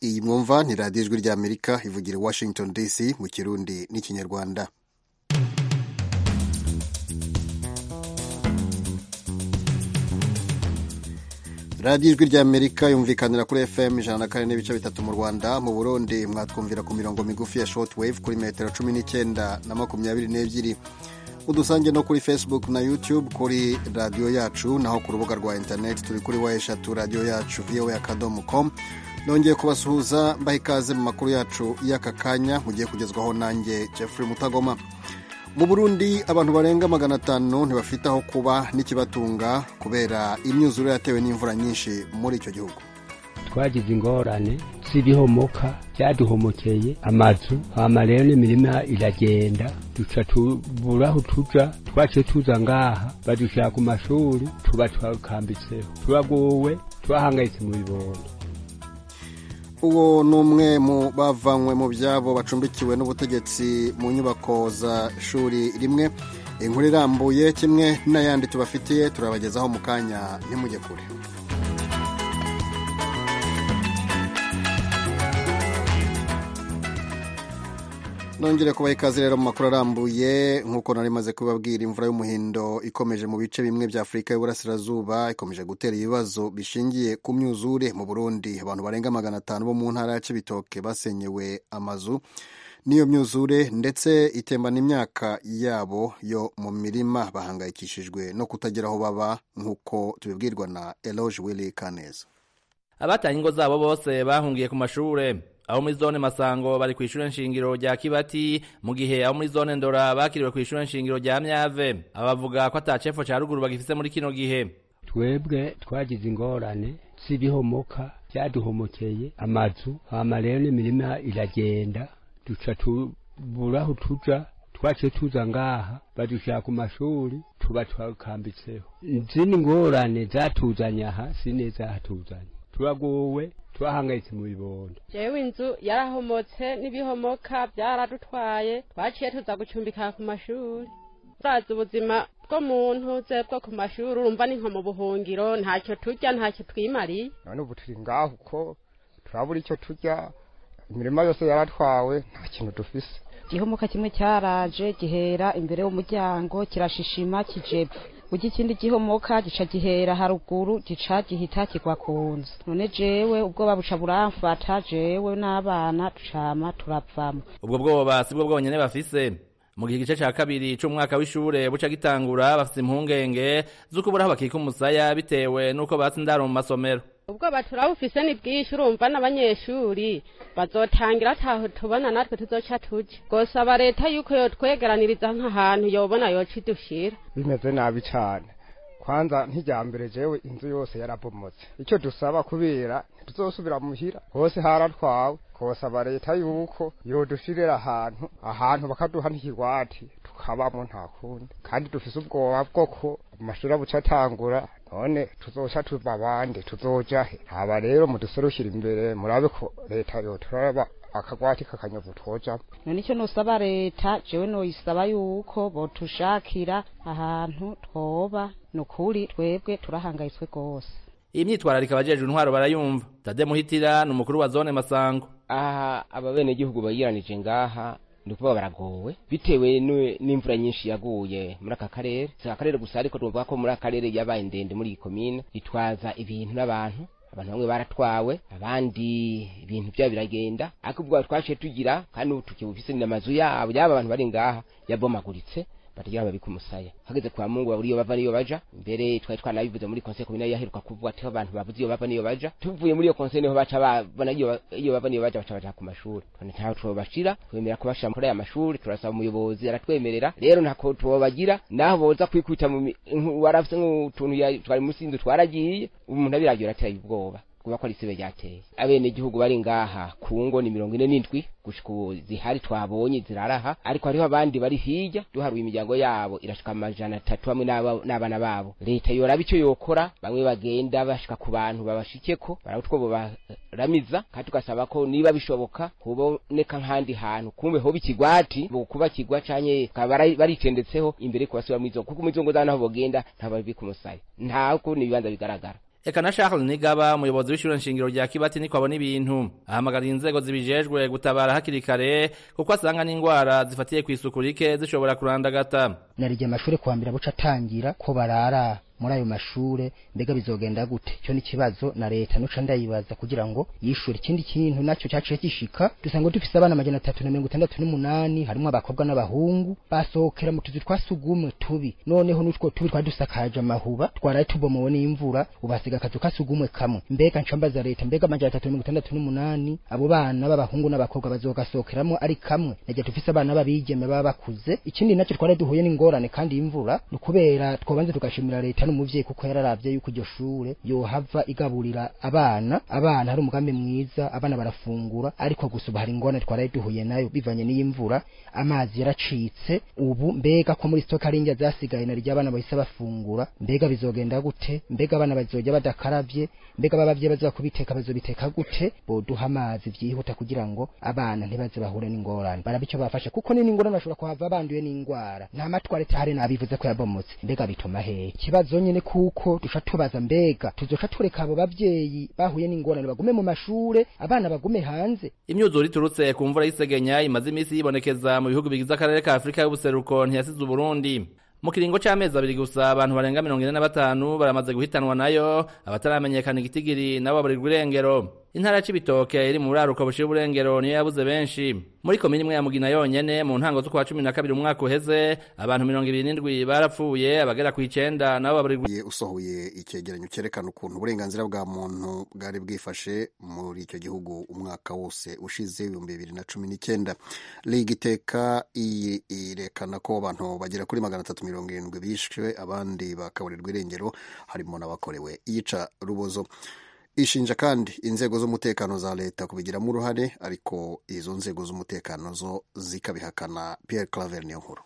iyi mwumva ni radiyo ijwi ry'amerika ivugira i washington dc mu kirundi n'ikinyarwanda radiyo ijwi ry'amerika yumvikanira kuri fm ijana na kane n'ibice bitatu mu rwanda mu burundi mwatwumvira ku mirongo migufi ya shoti wave kuri metero cumi n'icyenda na makumyabiri n'ebyiri udusange no kuri facebook na youtube kuri radiyo yacu naho ku rubuga rwa interineti turi kuri wa eshatu radiyo yacu vowe akadomo komu nongeye kubasuhuza mbaha ikaze mu makuru yacu y'aka kanya mugiye kugezwaho nanjye jeffrey mutagoma mu burundi abantu barenga magana atanu ntibafite aho kuba n'ikibatunga kubera imyuzure yatewe n'imvura nyinshi muri icyo gihugu twagize ingorane z'ibihomoka byaduhomokeye amazu hama rero n'imirima iragenda duca tubura aho tuja twaciye tuza ngaha badushyira ku mashuri tuba twakambitseho turagowe twahangayitse mu bibondo uwo ni umwe mu bavanywe mu byabo bacumbikiwe n'ubutegetsi mu nyubako za shuri rimwe inkuru irambuye kimwe n'ayandi tubafitiye turabagezaho mu kanya ntimujye kure nongere kubaha ikaze rero mu makuru arambuye nk'uko nari maze kubabwira imvura y'umuhindo ikomeje mu bice bimwe bya afurika y'uburasirazuba ikomeje gutera ibibazo bishingiye ku myuzure mu burundi abantu barenga magana atanu bo mu ntara ya cibitoke basenyewe amazu n'iyo myuzure ndetse itembana imyaka yabo yo mu mirima bahangayikishijwe no kutagira aho baba nk'uko tubibwirwa na eloge willy kaneza abataye ingo zabo bose bahungiye ku mashure aho muri zone Masango bari ku ishure nshingiro rya Kibati mu gihe aho muri zone Ndora bakiriwe ku ishure nshingiro rya Myave abavuga ko ata cefo ca ruguru bagifise muri kino gihe twebwe twagize ingorane z'ibihomoka byaduhomokeye amazu hama rero n'imirima iragenda duca tubura aho tuja twaciye tuza ngaha badushyira ku mashuri tuba twakambitseho zino ngorane zatuzanye aha sineza hatuzanye turagowe twahangayitse mu bibondo jewe inzu yarahomotse n'ibihomoka byaradutwaye twaciye tuza gucumbika ku mashuri urazi ubuzima bw'umuntu ze bwo ku mashuri urumva ni nko mu buhungiro ntacyo turya ntacyo twimariye none ubu turi ngaho uko turabura icyo turya imirima yose yaratwawe nta kintu dufise igihomoka kimwe cyaraje gihera imbere y'umuryango kirashishima kijepfa ujya ikindi gihomoka gica gihera haruguru gica gihita kigwa ku nzu none jewe ubwoba buca buramfata jewe n'abana tucama turapfamo ubwo bwoba si bwo bwonyene bafise mu gihe igice ca kabiri c'umwaka w'ishure buca gitangura bafise impungenge z'uko buri aho bakika umusaya bitewe n'uko batse indaro mu masomero ubwoba turabufise ni bwinshi urumva n'abanyeshuri bazotangira ataho tubona natwe tuzoca tuje gosaba leta yuko yotwegeraniriza nk'ahantu yobona yoca idushira bimeze nabi cane kwanza nk'ijyambere jewe inzu yose yarabomotse icyo dusaba kubera ntituzosubira muhira hose haratwawe kosaba leta yuko yodushirira ahantu ahantu bakaduha n'ikigwati tukabamo nta kundi kandi dufise ubwoba bwo ko amashuri abuca atangura none tuzoca tuva abandi tuzoja he haba rero muduserukira imbere murabe ko leta yoturaba akagwati kakanyovu twojamo none icyo nosaba leta jewe noyisaba yuko botushakira ahantu twoba ni ukuri twebwe turahangayitswe rwose iyi myitwararika abajejwe intwaro barayumva tade muhitira ni umukuru wa zone masango aha ababenegihugu bayiranije ngaha ni ukuvuga baragowe bitewe n'imvura nyinshi yaguye muri aka karere si akarere gusa ariko twumva ko muri aka karere yabaye ndende muri iyi komine itwaza ibintu n'abantu abantu bamwe baratwawe abandi ibintu byabo biragenda ariko ubwo twaciye tugira kandi ubu tukibufise amazu yabo yaba abantu bari ngaha yabomaguritse batagira babika umusaya hageze kwa mungu babura iyo bava n'iyo baja mbere twari twanabivuze muri konseye komine yaheruka kuvuga ati abantu bavuze iyo bava n'iyo baja tuvuye muri iyo konseye niho baca babona iyo bava n'iyo baja baca baja ku mashuri none ntaho twobashira twemera kubashira muri aya mashuri turasaba umuyobozi aratwemerera rero ntako twobagira naho boza kwikubita mu warafise nk'utuntu twari munsi y'inzu twaragiye umuntu abiragiye ateye ubwoba kuba ko ari sibe ryateye abenegihugu bari ngaha ku ngo ni mirongo ine n'indwi gushika ubu zihari twabonye ziraraha ariko hariho abandi bari hirya duharuye imiryango yabo irashika amajana atatu hamwe n'abana babo leta yoraba icyo yokora bamwe bagenda bashika ku bantu babashikeko barabutwo baramiza kandi tugasaba ko niba bishoboka kuboneka nk'ahandi hantu kumbe hoba ikigwati kuba kigwa canke baricendetseho imbere kubasubira mu izo kuko mu izo ngo zabo naho bogenda ntababika umusaya ntabwo ni ibibanza bigaragara eka na Charles Nigaba umuyobozi w'ishure nshingiro rya Kibati niko abona ibintu ahamagara inzego zibijejwe gutabara hakiri kare kuko asanga n'ingwara zifatiye kw'isuku rike zishobora kurandagata narigiye amashuri kuwa mbere buca atangira ko barara muri ayo mashure mbega bizogenda gute cyo ni ikibazo na leta nuca ndayibaza kugira ngo yishure ikindi kintu nacyo cyaciye gishika dusanga dufise abana amajana atatu na mirongo itandatu n'umunani harimo abakobwa n'abahungu basohokera mu tuzu twa sugumwe tubi noneho n'utwo tubi twari dusakaje amahuba twaraye tubomowe n'imvura ubasiga akazu ka sugumwe kamwe mbega nca mbaza leta mbega amajana atatu na mirongo itandatu n'umunani abo bana b'abahungu n'abakobwa bazogasohokeramo ari kamwe nagiye dufise abana b'abigeme baba bakuze ikindi nacyo twari duhuye n'ingorane kandi y'imvura ni ukubera twobanze tugashimira leta n'umuvyeyi kuko yararavye yuko iryo shure yohava igaburira abana abana hari umugambi mwiza abana barafungura ariko gusa ubu hari ingorane twaraye duhuye nayo bivanye n'iy'imvura amazi yaracitse ubu mbega ko muri stoka rinja zasigaye na ry'abana bahise bafungura mbega bizogenda gute mbega abana bazoja badakaravye mbega ababavye baza kubiteka bazobiteka gute boduha amazi vyihuta kugira ngo abana ntibaze bahure n'ingorane baraba ico bafasha kuko ni n'ingorane bashobora kuhava banduye n'ingwara nta matware tahari nabivuze ko yabomotse mbega bituma hehe ikibazo nyene kuko duca tubaza mbega tuzoca tureka abo bavyeyi bahuye n'ingorane bagume mu mashure abana bagume hanze imyuzure iturutse ku mvura y'isegenya imaze iminsi yibonekeza mu bihugu bigize akarere ka afurika y'ubuseruko ntiyasize uburundi mu kiringo c'amezi abiri gusa abantu barenga mirongo ine na batanu baramaze guhitanwa nayo abataramenyekana igitigiri nabo baburirwa irengero intara ya cibitoke iri mu buraruko bushiye uburengero niyo yabuze benshi muri komini imwe ya mugina yonyene mu ntango z'ukwa cumi na kabiri umwaka uheze abantu mirongo ibiri n'indwi barapfuye abagera kw'icenda nabo baburirwa Ye- usohoye icyegeranyo cyerekana ukuntu uburenganzira bwa muntu bwari bwifashe muri icyo gihugu umwaka wose ushize ibihumbi bibiri na cumi n'icyenda liga iteka iyi irekana ko abantu bagera kuri magana atatu mirongo irindwi bishwe abandi bakaburirwa irengero harimo n'abakorewe iyica rubozo ishinja kandi inzego z'umutekano za leta kubigiramo uruhare ariko izo nzego z'umutekano zo zikabihakana Pierre Claver Niyonkuru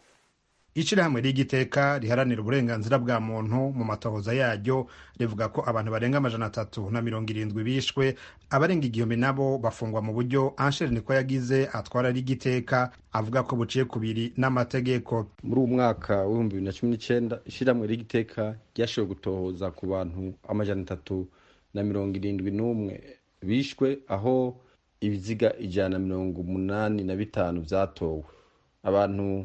ishyirahamwe ry'igiteka riharanira uburenganzira bwa muntu mu matohoza yaryo rivuga ko abantu barenga amajana atatu na mirongo irindwi bishwe abarenga igihumbi nabo bafungwa mu buryo ansheri niko yagize atwara ry'igiteka avuga ko buciye kubiri n'amategeko muri uwo mwaka w'ibihumbi bibiri na cumi n'icyenda ishyirahamwe ry'igiteka ryashoboye gutohoza ku bantu amajana atatu na mirongo irindwi n'umwe bishwe aho ibiziga ijana na mirongo umunani na bitanu byatowe abantu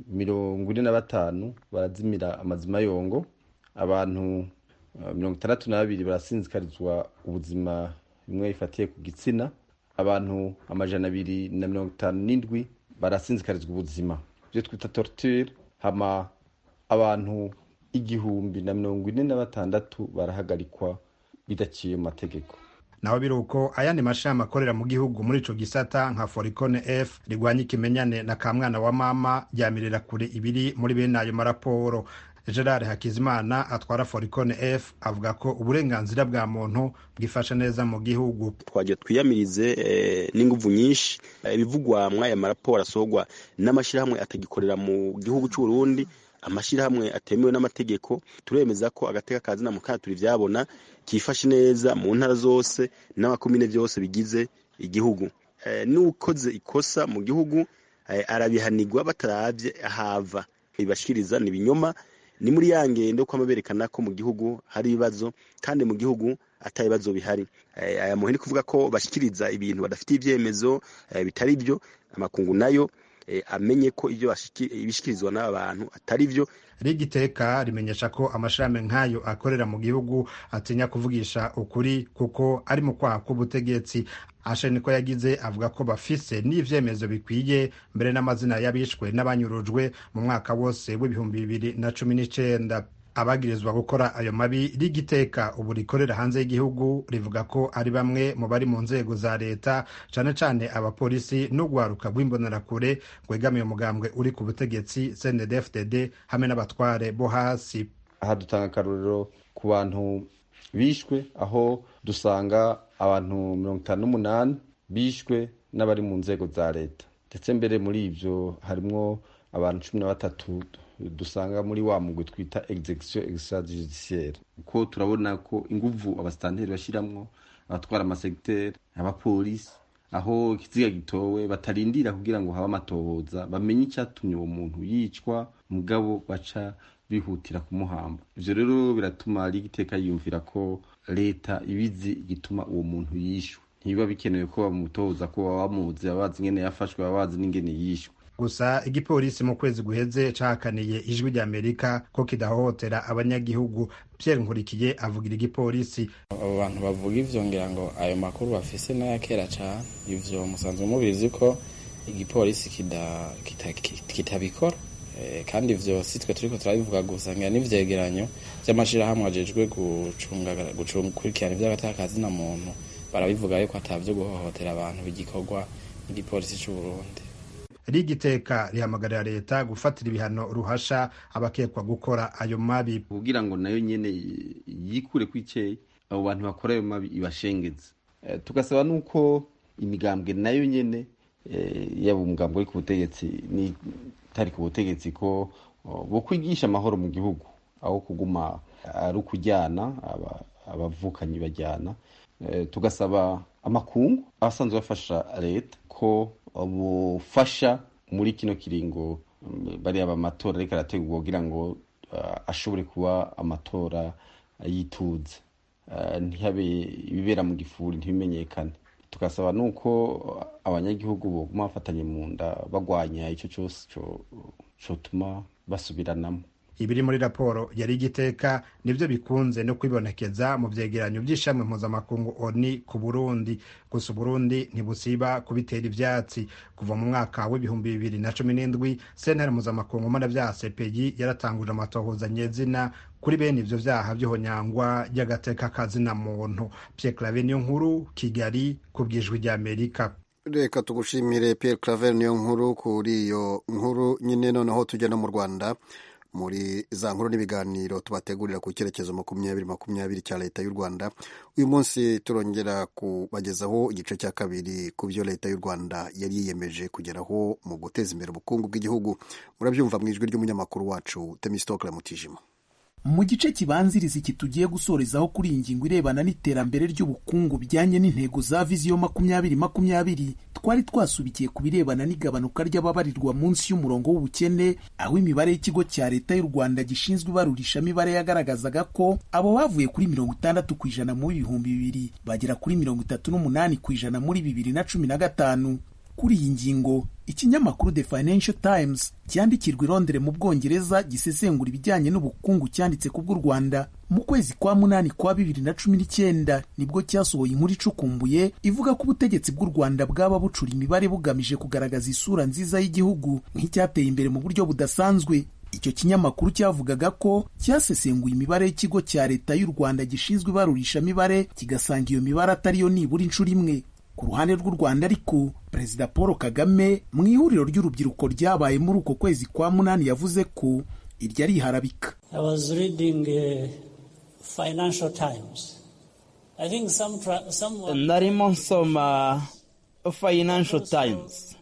mirongo ine na batanu barazimira amazima yongo abantu eh, mirongo itandatu na babiri barasinzikarizwa ubuzima bimwe bifatiye ku gitsina abantu amajana abiri na mirongo itanu n'indwi barasinzikarizwa ubuzima ibyo twita torture hama abantu igihumbi na mirongo ine na batandatu barahagarikwa bidaciye mu mategeko naho biri uko ayandi mashami akorera mu gihugu muri ico gisata nka forikone f rigwanya ikimenyane na kamwana wa mama ryamirira kure ibiri muri bene ayo maraporo gerard hakizimana atwara forikone f avuga ko uburenganzira bwa muntu bwifashe neza mu gihugu twagiye twiyamirize eh, n'inguvu nyinshi Eh, ibivugwa mw'aya maraporo asohorwa n'amashyirahamwe atagikorera mu gihugu cy'u Burundi amashyirahamwe atemewe n'amategeko turemeza ko agateka kazi na mukaturi ivyabona kifashe neza mu ntara zose n'amakomine byose bigize igihugu Eh, n'ukoze ikosa mu gihugu eh, arabihanirwa bataravye ahava ibashikiriza ni ibinyoma ni muri ya ngendo ko baberekana ko mu gihugu hari ibibazo kandi mu gihugu atari ibibazo bihari Eh, aya muhini kuvuga ko bashikiriza ibintu badafite ivyemezo eh, bitari byo amakungu nayo eh, amenye ko ibyo bashiki- ibishikirizwa n'abantu atari byo rigiteka rimenyesha ko amashirame nk'ayo akorera mu gihugu atinya kuvugisha ukuri kuko ari mu kwaha k'ubutegetsi ashe niko yagize avuga ko bafise n'ivyemezo bikwiye mbere n'amazina y'abishwe n'abanyurujwe mu mwaka wose w'ibihumbi bibiri na cumi n'icenda abagirizwa gukora ayo mabi rigiteka ubu rikorera hanze y'igihugu rivuga ko ari bamwe mu bari mu nzego za leta cane cane abapolisi n'urwaruka rw'imbonerakure rwegamiye umugambwe uri ku butegetsi cndfdd hamwe n'abatware bo hasi aha dutanga akarorero ku bantu bishwe aho dusanga abantu mirongo itanu n'umunani bishwe n'abari mu nzego za leta ndetse mbere muri ibyo harimwo abantu cumi na batatu dusanga muri wa mugwi twita execution extrajudiciaire kuko turabona ko inguvu abasitanteri bashiramwo abatwara amasegiteri abapolisi aho ikiziga gitowe batarindira kugira ngo habe amatohoza bamenye icyatumye uwo muntu yicwa mugabo baca bihutira kumuhamba ivyo rero biratuma rigiteka yiyumvira ko leta ibizi igituma uwo muntu yishwe ntibiba bikenewe ko bamutoza ko baba bamuzi baba bazi ingene yafashwe baba bazi n'ingene yishwe gusa igipolisi mu kwezi guheze cakaniye ijwi rya amerika ko kidahohotera abanyagihugu pierre nkurikiye avugira igipolisi abo bantu bavuga ivyo ngira ngo ayo makuru bafise n'aya kera cane ivyo musanzwe mubizi ko igipolisi kida- kita- ki- kitabikora Eh, kandi ivyo si twe turiko turabivuga gusa ngira n'ivyegeranyo vy'amashirahamwe ajejwe gucunga gucunga gukurikirana ivy'agatakazi na muntu barabivuga yuko atavyo guhohotera abantu bigikorwa n'igipolisi c'uburundi rigiteka rihamagarira leta gufatira ibihano ruhasha abakekwa gukora ayo mabi kugira ngo nayo nyene yikure kwikeye abo bantu bakora ayo mabi ibashengeze Eh, tugasaba nuko imigambwe nayo nyene eh, yaba umugambwe uri ku butegetsi n'itari ku butegetsi ko oh, bo kwigisha amahoro mu gihugu aho kuguma ari ukujyana aba- abavukanyi bajyana Eh, tugasaba amakungu abasanzwe bafasha leta ko bufasha muri kino kiringo mm, bariya amatora ariko arategurwa kugira ngo ah, ashobore kuba amatora yituze Ah, ntihabe ibibera mu gifuri ntibimenyekane tugasaba nuko abanyagihugu boguma bafatanye mu nda bagwanya icyo cyose co- cotuma basubiranamo ibiri muri raporo ya rigiteka nibyo bikunze no kwibonekeza mu vyegeranyo vy'ishami mpuzamakungu oni ku burundi gusa uburundi ntibusiba kubitera ivyatsi kuva mu mwaka w'ibihumbi bibiri na cumi n'indwi sentare mpuzamakungu mpanavyaha peyi yaratanguje amatohoza nyezina kuri bene ivyo vyaha vy'ihonyangwa ry'agateka kazina muntu pierre clave niyo nkuru kigali kubw'ijwi ry'amerika reka tugushimire Pierre Claver niyo nkuru kuri iyo nkuru nyine noneho tujya no mu Rwanda muri za nkuru n'ibiganiro tubategurira ku cyerekezo makumyabiri makumyabiri cya leta y'u Rwanda uyu munsi turongera kubagezaho igice cya kabiri ku byo leta y'u Rwanda yari yiyemeje kugeraho mu guteza imbere ubukungu bw'igihugu murabyumva mu ijwi ry'umunyamakuru wacu Temistokle Mutijima mu gice kibanziriza iki tugiye gusorezaho kuri iyi ngingo irebana n'iterambere ry'ubukungu bijyanye n'intego za viziyo makumyabiri makumyabiri twari twasubikiye ku birebana n'igabanuka ry'ababarirwa munsi y'umurongo w'ubukene aho imibare y'ikigo cya leta y'u rwanda gishinzwe ibarurishamibare yagaragazaga ko abo bavuye kuri mirongo itandatu ku ijana muri ibihumbi bibiri bagera kuri mirongo itatu n'umunani ku ijana muri bibiri na cumi na gatanu kuri iyi ngingo ikinyamakuru the financial times cyandikirwa i londres mu bwongereza gisesengura ibijyanye n'ubukungu cyanditse ku bw'u rwanda mu kwezi kwa munani kwa bibiri na cumi n'icyenda nibwo cyasohoye inkuru icukumbuye ivuga ko ubutegetsi bw'u rwanda bwaba bucura imibare bugamije kugaragaza isura nziza y'igihugu nk'icyateye imbere mu buryo budasanzwe icyo kinyamakuru cyavugaga ko cyasesenguye imibare y'ikigo cya leta y'u rwanda gishinzwe ibarurishamibare kigasanga iyo mibare atari yo nibura inshuro imwe ku ruhande rw'u rwanda ariko perezida paul kagame mu ihuriro ry'urubyiruko ryabaye muri uko kwezi kwa munani yavuze ko iryo ari iharabika I was reading uh, Financial Times. I think some tra- someone narimo nsoma financial times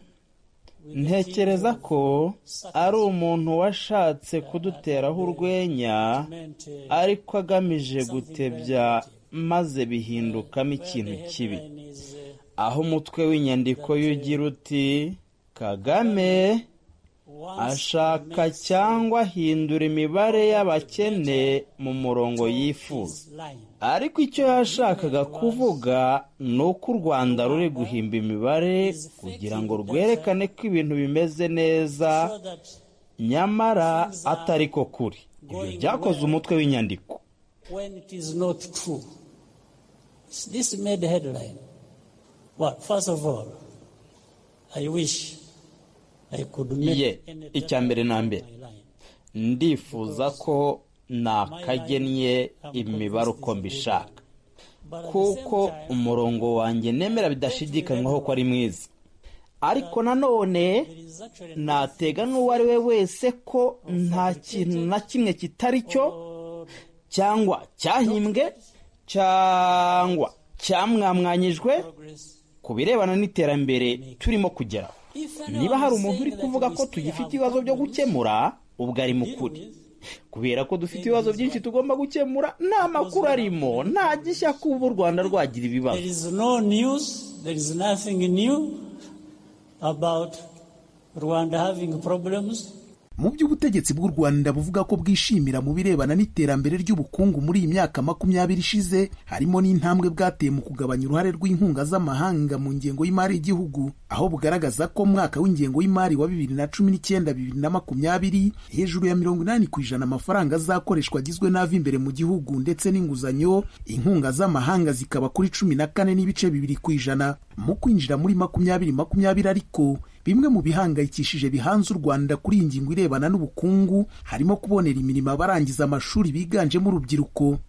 ntekereza ko ari umuntu washatse kuduteraho urwenya ariko agamije gutebya maze bihindukamo ikintu kibi aho umutwe w'inyandiko y'ugira uti kagame ashaka cyangwa ahindura imibare y'abakene mu murongo yifuza ariko icyo yashakaga kuvuga ni uko u rwanda ruri guhimba imibare kugira ngo rwerekane ko ibintu bimeze neza nyamara atari ko kuri ibyo byakoze umutwe w'inyandiko when it is not true. This made headline. Well, first of all, I wish I could make ye any icya mbere na mbere ndifuza ko nakagennye imibare uko mbishaka kuko umurongo wanjye nemera bidashidikanywaho ko ari mwiza ariko nanone natega n'uwo ari we wese ko nta kintu na kimwe kitari cyo cyangwa cyahimbwe cyangwa cyamwamwanyijwe ku birebana n'iterambere turimo kugeraho niba hari umuntu uri kuvuga ko tugifite ibibazo byo gukemura ubwo ari mu kuri kubera ko dufite ibibazo byinshi tugomba gukemura nta makuru arimo nta gishya kuba u rwanda rwagira There ibibazo is no news, there is nothing new about Rwanda having problems. mu by'ubutegetsi bw'u rwanda buvuga ko bwishimira mu birebana n'iterambere ry'ubukungu muri iyi myaka makumyabiri ishize harimo n'intambwe bwateye mu kugabanya uruhare rw'inkunga z'amahanga mu ngengo y'imari y'igihugu aho bugaragaza ko mu mwaka w'ingengo y'imari wa bibiri na cumi n'icyenda bibiri na makumyabiri hejuru ya mirongo inani ku ijana amafaranga azakoreshwa agizwe n'ava imbere mu gihugu ndetse n'inguzanyo inkunga z'amahanga zikaba kuri cumi na kane n'ibice bibiri ku ijana mu kwinjira muri makumyabiri makumyabiri ariko bimwe mu bihangayikishije bihanze u rwanda kuri iyi ngingo irebana n'ubukungu harimo kubonera imirimo abarangiza amashuri biganjemo urubyiruko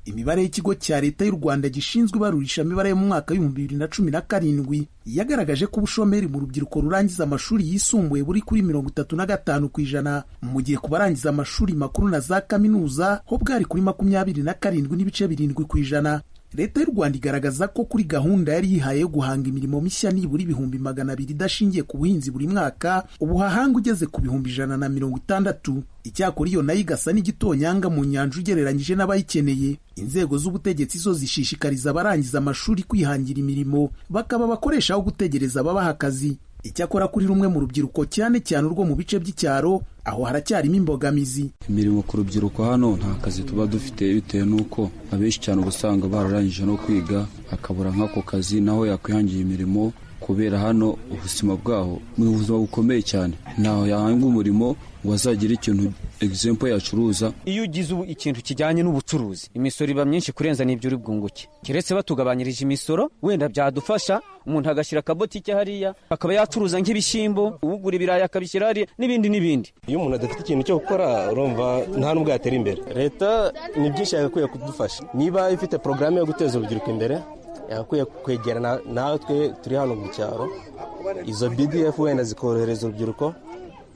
imibare y'ikigo cya leta y'u rwanda gishinzwe ibarurishamibare yo mu mwaka w'ibihumbi bibiri na cumi na karindwi yagaragaje ko ubushomeri mu rubyiruko rurangiza amashuri yisumbuye buri kuri mirongo itatu na gatanu ku ijana mu gihe ku barangiza amashuri makuru na za kaminuza ho bwari kuri makumyabiri na karindwi n'ibice birindwi ku ijana leta y'u rwanda igaragaza ko kuri gahunda yari yihaye yo guhanga imirimo mishya nibura ibihumbi magana abiri idashingiye ku buhinzi buri mwaka ubuhahanga ugeze ku bihumbi ijana na mirongo itandatu icyakora iyo nayo igasa n'igitonyanga mu nyanja ugereranyije n'abayikeneye inzego z'ubutegetsi zo zishishikariza abarangiza amashuri kwihangira imirimo bakaba bakoresha aho gutegereza ababaha akazi icyakora kuri rumwe mu rubyiruko cyane cyane urwo mu bice by'icyaro aho haracyarimo imbogamizi imirimo ku rubyiruko hano nta kazi tuba dufite bitewe n'uko abenshi cyane uba usanga bararangije no kwiga akabura nk'ako kazi naho yakwihangira imirimo kubera hano ubuzima bwaho ni ubuzima bukomeye cyane ntaho yahanga umurimo wazagira ikintu egisempo yacuruza iyo ugize ikintu kijyanye n'ubucuruzi imisoro iba myinshi kurenza n'ibyo uri bwunguke keretse batugabanyirije imisoro wenda byadufasha umuntu agashyira akabotike hariya akaba yacuruza nk'ibishyimbo ugura ibirayi akabishyira hariya n'ibindi n'ibindi iyo umuntu adafite ikintu cyo gukora urumva nta n'ubwo yatera imbere leta ni byinshi yagakwiye kudufasha niba ifite porogaramu yo guteza urubyiruko imbere yagakwiye kwegerana natwe turi hano mu cyaro izo bdf wenda zikorohereza urubyiruko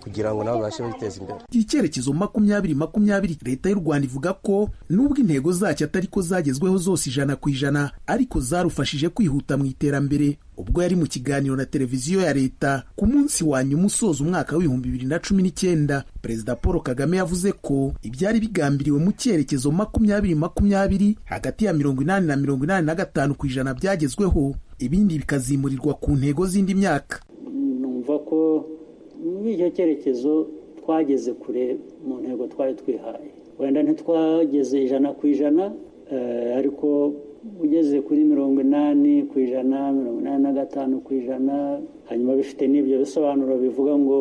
kugira ngo nabo babashe kwiteza imbere icyerekezo makumyabiri makumyabiri leta y'u rwanda ivuga ko nubwo intego zacyo atari ko zagezweho zose ijana ku ijana ariko zarufashije kwihuta mu iterambere ubwo yari mu kiganiro na televiziyo ya leta ku munsi wa nyuma usoza umwaka w'ibihumbi bibiri na cumi n'icyenda perezida paul kagame yavuze ko ibyari bigambiriwe mu cyerekezo makumyabiri makumyabiri hagati ya mirongo inani na mirongo inani na gatanu ku ijana byagezweho ibindi bikazimurirwa ku ntego z'indi myaka numva ko muri icyo cyerekezo twageze kure mu ntego twari twihaye wenda ntitwageze ijana ku ijana ariko ugeze kuri mirongo inani ku ijana mirongo inani na gatanu ku ijana hanyuma bifite n'ibyo bisobanuro bivuga ngo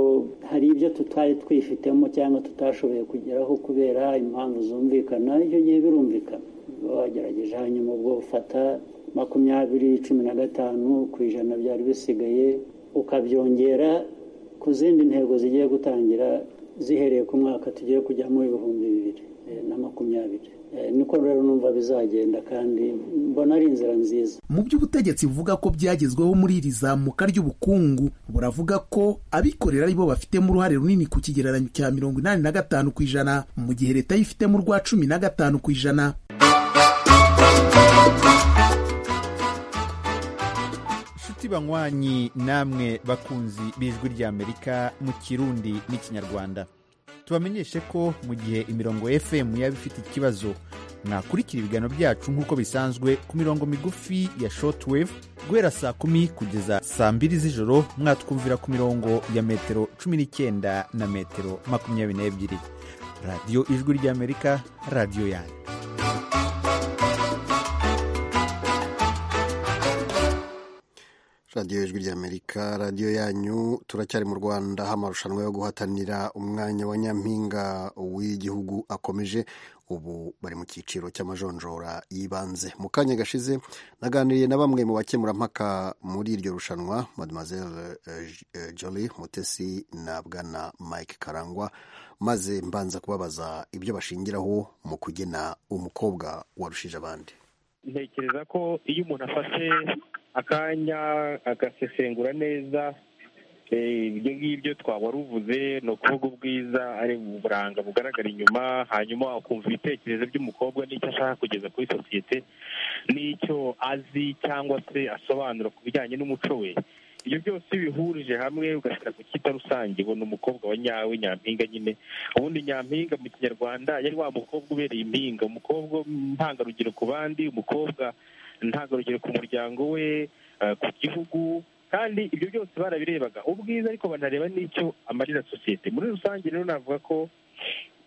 hari ibyo tutari twifitemo cyangwa tutashoboye kugeraho kubera impamvu zumvikana icyo gihe birumvikana uba wagerageje hanyuma ubwo ufata makumyabiri cumi na gatanu ku ijana byari bisigaye ukabyongera ku zindi ntego zigiye gutangira zihereye ku mwaka tugiye kujyamo ibihumbi bibiri na makumyabiri niko rero numva bizagenda kandi mbona ari inzira nziza mu by'ubutegetsi buvuga ko byagezweho muri iri zamuka ry'ubukungu buravuga ko abikorera aribo bafitemo uruhare runini ku kigereranyo cya mirongo inani na gatanu ku ijana mu gihe leta yifitemo urwa cumi na gatanu ku ijana inshuti banywanyi namwe bakunzi b'ijwi ry'amerika mu kirundi n'ikinyarwanda tubamenyeshe ko mu gihe imirongo fm yaba ifite ikibazo mwakurikira ibiganiro byacu nk'uko bisanzwe ku mirongo migufi ya shortwave guhera saa kumi kugeza saa mbiri z'ijoro mwatwumvira ku mirongo ya metero cumi n'icyenda na metero makumyabiri n'ebyiri radiyo ijwi ry'amerika radiyo yanyu radiyo ijwi ry'amerika radiyo yanyu turacyari mu rwanda aho amarushanwa yo guhatanira umwanya wa nyampinga w'igihugu akomeje ubu bari mu cyiciro cy'amajonjora y'ibanze mu kanya gashize naganiriye na bamwe mu bakemurampaka muri iryo rushanwa mademoiselle jolie mutesi na bwana mike karangwa maze mbanza kubabaza ibyo bashingiraho mu kugena umukobwa warushije abandi ntekereza ko iyo umuntu afashe akanya agasesengura neza ibyo ngibyo twaba uvuze ni ukuvuga ubwiza ari uburanga bugaragara inyuma hanyuma ukumva ibitekerezo by'umukobwa n'icyo ashaka kugeza kuri sosiyete n'icyo azi cyangwa se asobanura ku bijyanye n'umuco we ibyo byose bihurije hamwe ugashyira ku kita rusange ubona umukobwa wa nyawe nyampinga nyine ubundi nyampinga mu kinyarwanda yari wa mukobwa ubereye impinga umukobwa ntangarugero ku bandi umukobwa ntangarugero ku muryango we ku gihugu kandi ibyo byose barabirebaga ubwiza ariko banareba n'icyo amarira sosiyete muri rusange rero navuga ko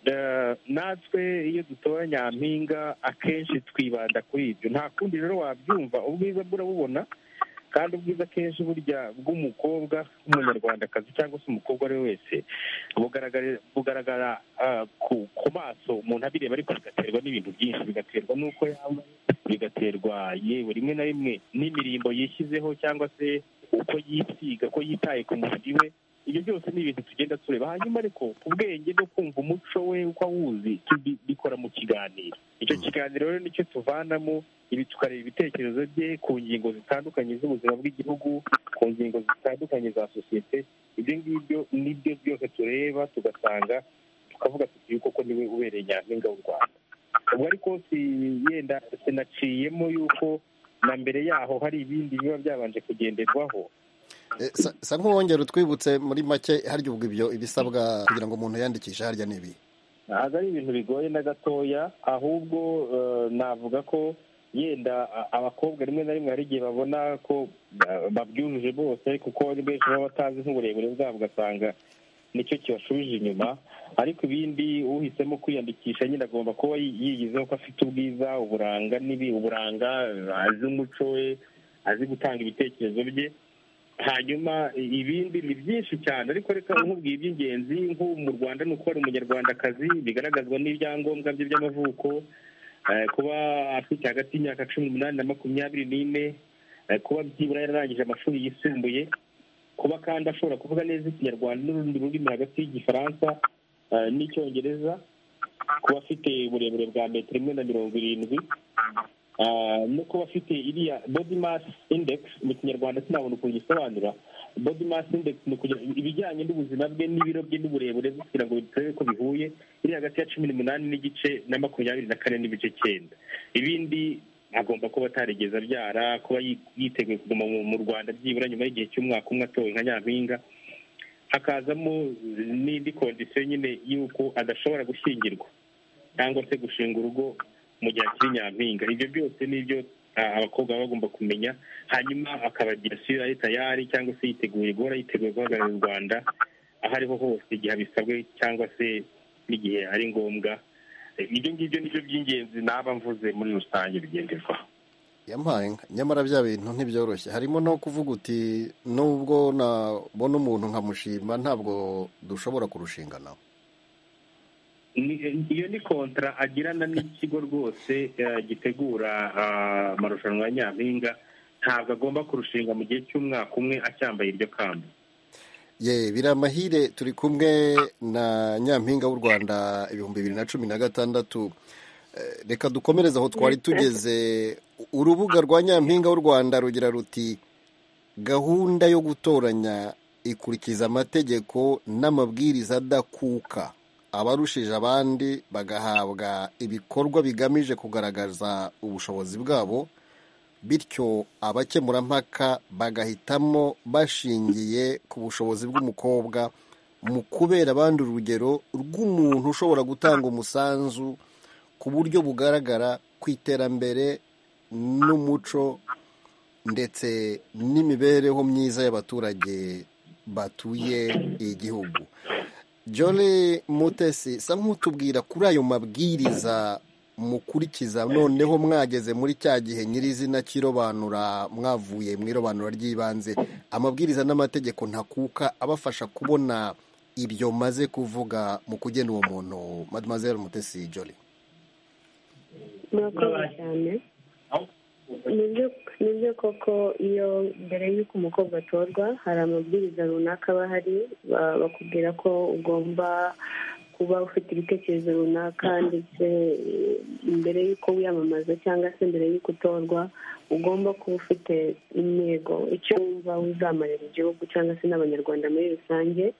eh, natwe iyo dutora nyampinga akenshi twibanda kuri ibyo nta kundi rero wabyumva ubwiza burabubona kandi ubwiza akenshi burya bw'umukobwa w'umunyarwandakazi cyangwa se umukobwa ari we wese bugaragara bugaragara ah, ku ku maso umuntu abireba ariko bigaterwa n'ibintu byinshi bigaterwa n'uko yambaye bigaterwa yewe rimwe na rimwe n'imirimbo yishyizeho cyangwa se uko yisiga ko yitaye ku mubiri we ibyo byose ni ibintu tugenda tureba hanyuma ariko ku bwenge no kumva umuco we uko awuzi tubi- bikora mu kiganiro icyo kiganiro rero nicyo tuvanamo ibi tukareba ibitekerezo bye ku ngingo zitandukanye z'ubuzima bw'igihugu ku ngingo zitandukanye za sosiyete ibyo ngibyo nibyo byose tureba tugasanga tukavuga tuti yuko koko niwe ubereye nyampinga w'u rwanda ubwo ariko si yenda sinaciyemo yuko na mbere yaho hari ibindi biba byabanje kugenderwaho Eh, sa- sa nk'uwongera utwibutse muri make harya ubwo ibyo ibisabwa kugira ngo umuntu yandikishe harya ni ibi ntabwo ari ibintu bigoye na gatoya ahubwo eh, navuga ko yenda a- abakobwa rimwe na rimwe hari igihe babona ko eh, babyujuje bose kuko ni benshi baba batazi nk'uburebure bwabo ugasanga nicyo kibashubije inyuma ariko ibindi uhisemo kwiyandikisha nyine agomba kuba yi- yigizeho ko afite ubwiza uburanga n'ibi uburanga eh, azi umuco we azi gutanga ibitekerezo bye hanyuma i- ibindi ni byinshi cyane ariko reka nkubwiye iby'ingenzi nk'ubu mu rwanda ni uko ari umunyarwandakazi bigaragazwa n'ibyangombwa bye by'amavuko eh, kuba afite hagati y'imyaka cumi n'umunani na makumyabiri n'ine eh, kuba byibura yararangije amashuri yisumbuye kuba kandi ashobora kuvuga neza ikinyarwanda n'urundi rurimi hagati y'igifaransa eh, n'icyongereza kuba afite uburebure bwa metero imwe na mirongo irindwi Ah, no kuba afite iriya body mass index mu kinyarwanda sinabona ukuntu gisobanura body mass index ni ukugira ibijyanye n'ubuzima bwe n'ibiro bye n'uburebure bwe kugira ngo turebe ko bihuye iri hagati ya cumi n'umunani n'igice na makumyabiri na kane n'ibice cyenda ibindi agomba kuba atarigeze abyara kuba yi- yiteguye kuguma mu mu rwanda byibura nyuma y'igihe cy'umwaka umwe atowe nka nyampinga hakazamo eh, n'indi kondisiyo nyine y'uko adashobora gushyingirwa cyangwa se gushinga urugo mu gihe akiri nyampinga ibyo byose ni ibyo ah, abakobwa baba bagomba kumenya hanyuma akabagira sura ye tayari cyangwa se yiteguye guhora yiteguye guhagararira u rwanda aho ariho hose igihe abisabwe cyangwa se n'igihe ari ngombwa Eh, ibyo ngibyo ni byo by'ingenzi naba mvuze muri rusange bigenderwaho yampaye inka nyamara bya bintu ntibyoroshye harimo no kuvuga uti nubwo nabona umuntu nkamushima ntabwo dushobora kurushinga nawe Ni- iyo ni kontara agirana n'ikigo rwose eh, gitegura ah, amarushanwa ya nyampinga ntabwo agomba kurushinga mu gihe cy'umwaka umwe acyambaye iryo kamba ye biramahire turi kumwe na nyampinga w'u rwanda ibihumbi bibiri na cumi na gatandatu Eh, reka dukomereze aho twari tugeze U- urubuga rwa nyampinga w'u rwanda rugira ruti gahunda yo gutoranya ikurikiza amategeko n'amabwiriza adakuka abarushije abandi bagahabwa ibikorwa bigamije kugaragaza ubushobozi bwabo bityo abakemurampaka bagahitamo bashingiye ku bushobozi bw'umukobwa mu kubera abandi urugero rw'umuntu ushobora gutanga umusanzu ku buryo bugaragara ku iterambere n'umuco ndetse n'imibereho myiza y'abaturage batuye igihugu Jolly Mutesi sa nk'utubwira kuri ayo mabwiriza mukurikiza noneho mwageze muri cya gihe nyirizina cy'irobanura mwavuye mu irobanura ry'ibanze amabwiriza n'amategeko ntakuka abafasha kubona ibyo maze kuvuga mu kugena uwo muntu Mademoiselle Mutesi Jolly murakoze cyane nibyo nibyo koko iyo mbere y'uko umukobwa atorwa hari amabwiriza runaka aba ahari ba- bakubwira ko ugomba kuba ufite ibitekerezo runaka ndetse eh, mbere y'uko wiyamamaza cyangwa se mbere y'uko utorwa ugomba kuba ufite intego icyo wumva uzamarira igihugu cyangwa se n'abanyarwanda muri rusange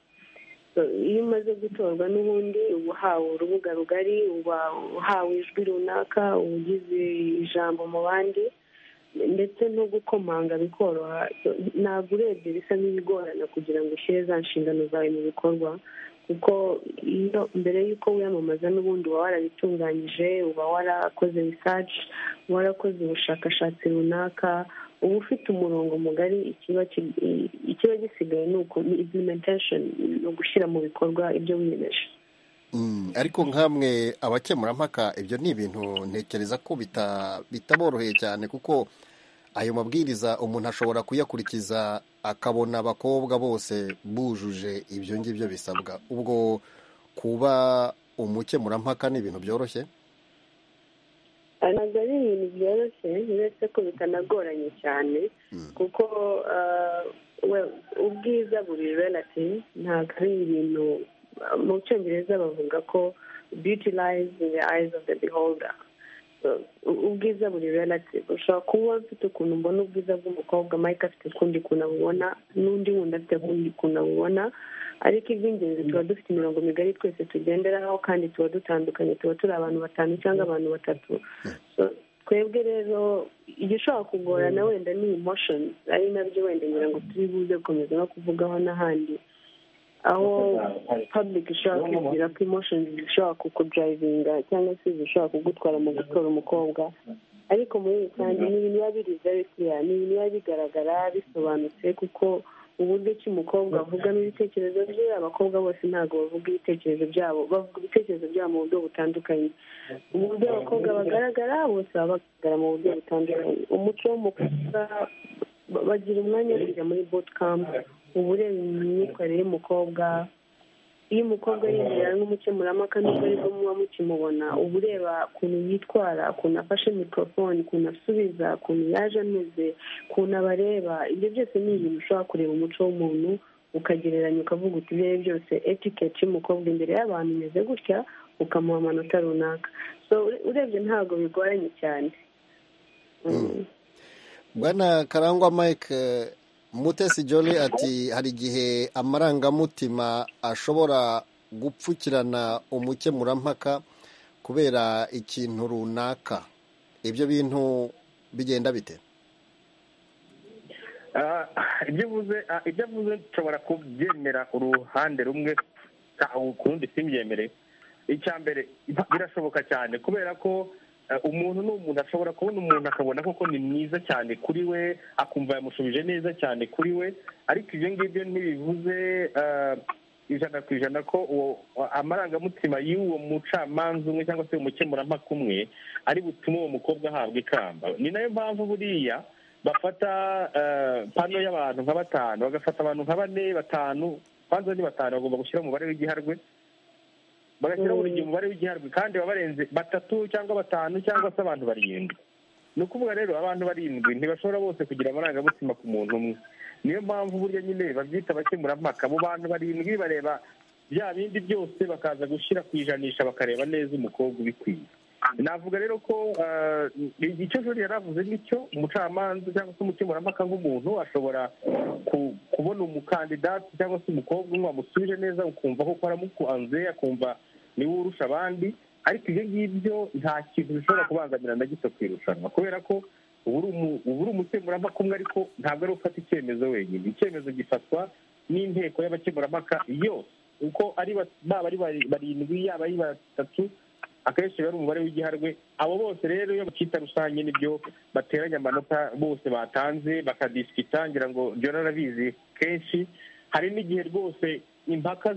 So, iyo umaze gutorwa n'ubundi uba uhawe urubuga rugari uba uhawe ijwi runaka uba ugize ijambo mu bandi ndetse no gukomanga bikoroha So, ntabwo urebye bisa nk'ibigorana kugira ngo ushyire za nshingano zawe mu bikorwa kuko iyo mbere y'uko wiyamamaza n'ubundi uba warabitunganyije uba warakoze research uba warakoze ubushakashatsi runaka uba ufite umurongo mugari ikiba ikiba gisigaye ni uko implementation ni ugushyira mu bikorwa ibyo wiyemeje ariko nk'amwe abakemurampaka ibyo ni ibintu ntekereza ko bitaboroheye cyane kuko ayo mabwiriza umuntu ashobora kuyakurikiza akabona abakobwa bose bujuje ibyo ngibyo bisabwa ubwo kuba umukemurampaka ni ibintu byoroshye ntabwo ari ibintu byoroshye uretse ko bitanagoranye cyane kuko ubwiza buri relati ntabwo ari ibintu mu cyongereza bavuga ko beauty lies in the eyes of the beholder ubwiza buri relative ushobora kuba ufite ukuntu mbona ubwiza bw'umukobwa mike afite ukundi kuntu abubona n'undi wundi afite ukundi kuntu abubona ariko iby'ingenzi tuba dufite imirongo migari twese tugenderaho kandi tuba dutandukanye tuba turi abantu batanu cyangwa abantu batatu twebwe rero igishobora kugorana wenda ni emotion ari nabyo wenda ngira ngo turi buze gukomeza no kuvugaho n'ahandi aho public ishobora kwibwira ko emotions zishobora kukudrivinga cyangwa se zishobora kugutwara mu gutora umukobwa ariko muri rusange ni ibintu biba biri very clear ni ibintu biba bigaragara bisobanutse kuko uburyo ki umukobwa avugamo ibitekerezo bye abakobwa bose ntabwo bavuga ibitekerezo byabo bavuga ibitekerezo byabo mu buryo butandukanye uburyo abakobwa bagaragara bose baba bagaragara mu buryo butandukanye umuco w'umukobwa bagira umwanya wo kujya muri bootcamp uba ureba imyitwarire y'umukobwa iyo umukobwa yinjira nk'umukemurampaka nubwo aribwo muba mukimubona uba ureba ukuntu yitwara ukuntu afashe mikorofone ukuntu asubiza ukuntu yaje ameze ukuntu abareba ibyo byose ni ibintu ushobora kureba umuco w'umuntu ukagereranya ukavuga uti ibyo ari byose etiketi y'umukobwa imbere y'abantu imeze gutya ukamuha amanota runaka urebye ntabwo bigoranye cyane bwana karangwa mike mutesi jole ati hari igihe amarangamutima ashobora gupfukirana umukemurampaka kubera ikintu runaka ibyo bintu bigenda bite ibyo avuze nshobora kubyemera uruhande rumwe ukundi simbyemere icya mbere birashoboka cyane kubera ko umuntu ni umuntu ashobora kubona umuntu akabona koko ni mwiza cyane kuri we akumva yamushubije neza cyane kuri we ariko ibyo ngibyo ntibivuze ijana ku ijana ko amarangamutima y'uwo mucamanza umwe cyangwa se umukemurampaka umwe ari butume uwo mukobwa ahabwa ikamba ni nayo mpamvu buriya bafata pano y'abantu nka batanu bagafata abantu nka bane batanu banza ni batanu bagomba gushyira umubare w'igiharwe bagashyiraho buri gihe umubare w'igiharwe kandi baba barenze batatu cyangwa batanu cyangwa se abantu barindwi ni ukuvuga rero abantu barindwi ntibashobora bose kugira amarangamutima ku muntu umwe niyo mpamvu burya nyine babyita abakemurampaka abo bantu barindwi bareba bya bindi byose bakaza gushyira ku ijanisha bakareba neza umukobwa ubikwiye navuga rero ko icyo jori yari avuze nicyo umucamanza cyangwa se umukemurampaka nk'umuntu ashobora kubona umukandidati cyangwa se umukobwa umwe wamusubije neza ukumva koko aramukunze akumva niwe urusha abandi ariko ibyo ngibyo nta kintu bishobora kubangamira na gito ku irushanwa kubera ko ubu uri umukemurampaka umwe ariko ntabwo ari ufata icyemezo wenyine icyemezo gifatwa n'inteko y'abakemurampaka yose uko ari baba ari barindwi yaba ari batatu akenshi biba ari umubare w'igiharwe abo bose rero iyo bakita rusange nibyo bateranya amanota bose batanze bakadisikita ngira ngo jora arabizi kenshi hari n'igihe rwose impaka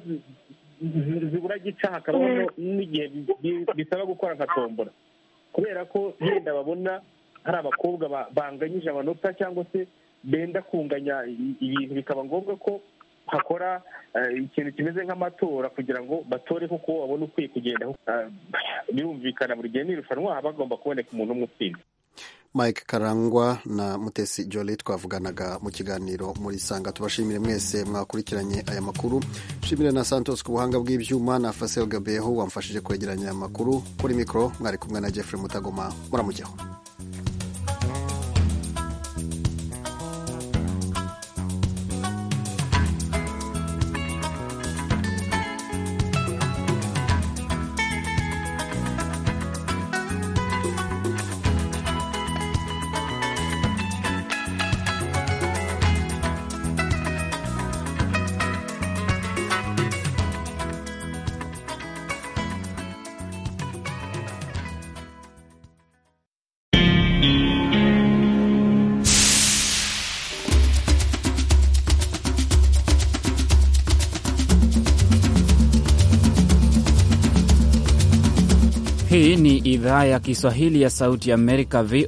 zibura gica hakabamo n'igihe bisaba gukora nka tombora kubera ko yenda babona hari abakobwa banganyije amanota cyangwa se benda kunganya ibintu bikaba ngombwa ko hakora ikintu kimeze nk'amatora kugira ngo batore kuko babone ukwiye kugenda birumvikana buri gihe n'irushanwa haba hagomba kuboneka umuntu umwe utsinda mike karangwa na mutesi jole twavuganaga mu kiganiro muri sanga tubashimire mwese mwakurikiranye aya makuru nshimire na santos ku buhanga bw'ibyuma na faseo gabeho wamfashije kwegeranya aya makuru kuri mikoro mwari kumwe na jeffrey mutagoma muramujyaho Hii ni idhaa ya Kiswahili ya Sauti ya Amerika,